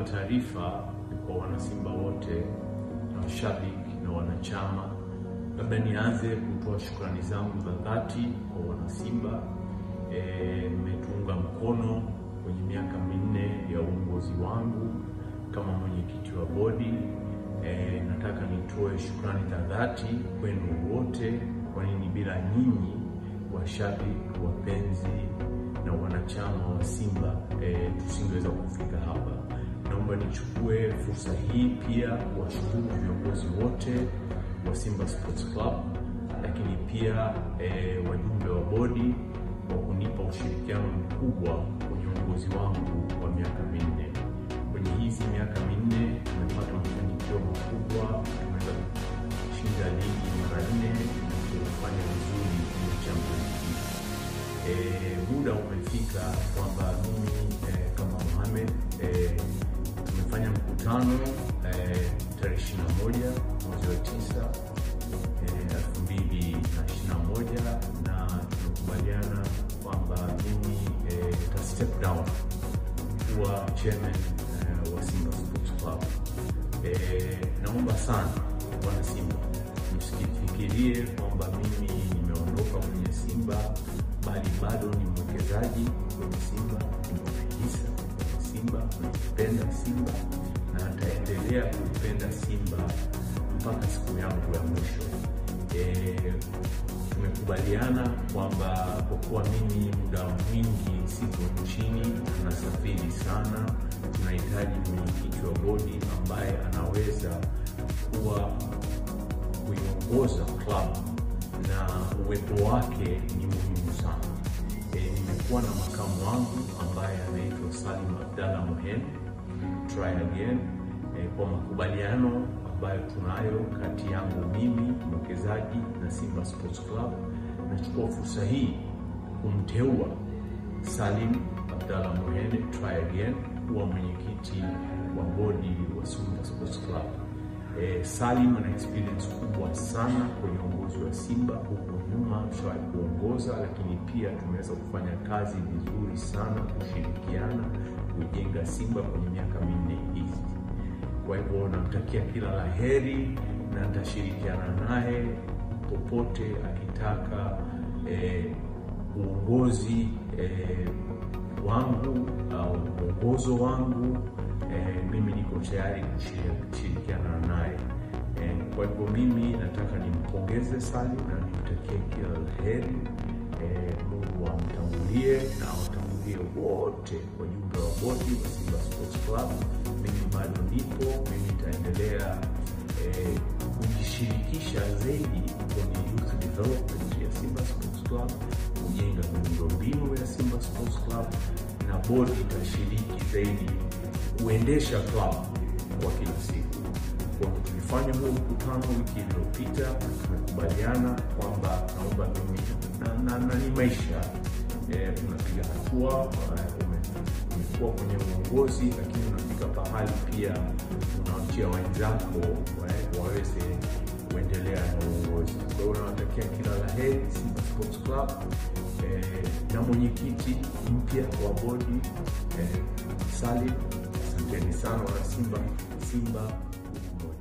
taarifa kwa wanasimba wote na washabiki na wanachama. Labda nianze kutoa shukrani zangu za dhati kwa wanasimba, mmetuunga e, mkono kwenye miaka minne ya uongozi wangu kama mwenyekiti wa bodi. E, nataka nitoe shukrani za dhati kwenu wote, kwa nini bila nyinyi washabiki, wapenzi na wanachama wa Simba e, tusingeweza kufika hapa. Naomba nichukue fursa hii pia kuwashukuru viongozi wote wa Simba Sports Club, lakini pia e, wajumbe wa bodi kwa kunipa ushirikiano mkubwa kwenye uongozi wangu wa miaka minne. Kwenye hizi miaka minne tumepata mafanikio makubwa, tumeweza kushinda ligi mara nne na kufanya vizuri kwenye Champions League. E, muda umefika kwamba mimi e, kama Mohamed e, tumefanya mkutano e, tarehe ishirini na moja mwezi wa tisa elfu mbili na ishirini na moja na tumekubaliana kwamba mimi e, ta step down kuwa chairman e, wa Simba Sports Club. E, naomba sana wana Simba msikifikirie kwamba mimi nimeondoka kwenye Simba bali bado ni mwekezaji kwenye Simba, ni hisa kwenye Simba, naipenda Simba na nitaendelea kuipenda Simba mpaka siku yangu ya mwisho. E, tumekubaliana kwamba kwa kuwa mimi muda mwingi sipo nchini, tunasafiri sana, tunahitaji mwenyekiti wa bodi ambaye anaweza kuwa kuiongoza klabu na uwepo wake ni muhimu sana. E, nimekuwa na makamu wangu ambaye anaitwa Salim Abdalla Mohen try again e, kwa makubaliano ambayo tunayo kati yangu mimi mwekezaji na Simba Sports Club. Nachukua fursa hii kumteua Salim Abdalla Mohen try again kuwa mwenyekiti wa bodi wa Simba Sports Club. E, Salim ana experience kubwa sana kwenye uongozi wa Simba. Huko nyuma tushawahi kuongoza, lakini pia tumeweza kufanya kazi vizuri sana, kushirikiana kujenga Simba kwenye miaka minne hizi. Kwa hivyo namtakia kila la heri na nitashirikiana naye popote akitaka e, uongozi e, wangu au uongozo wangu e, mimi niko tayari kushirikiana naye e, kwa hivyo mimi nataka nimpongeze Salim na nimtakie kila la heri e, Mungu amtangulie na watangulie wote wajumbe wa bodi wa Simba Sports Club. Mimi bado nipo, mimi nitaendelea e, kujishirikisha zaidi kwenye youth development ya Simba Sports Club, kujenga miundombinu ya Simba Sports Club na bodi itashiriki zaidi kuendesha klabu kwa kila siku. Kwa tulifanya huo mkutano wiki iliyopita, tumekubaliana kwamba naomba mimi na, na, na ni maisha e, unapiga hatua, umekuwa kwenye uongozi, lakini unafika pahali pia unaachia wenzako waweze kuendelea na uongozi. Kwa hiyo unawatakia kila la heri Simba Sports Club e, na mwenyekiti mpya wa bodi e, Salim. Asanteni sana wana Simba. Simba moja.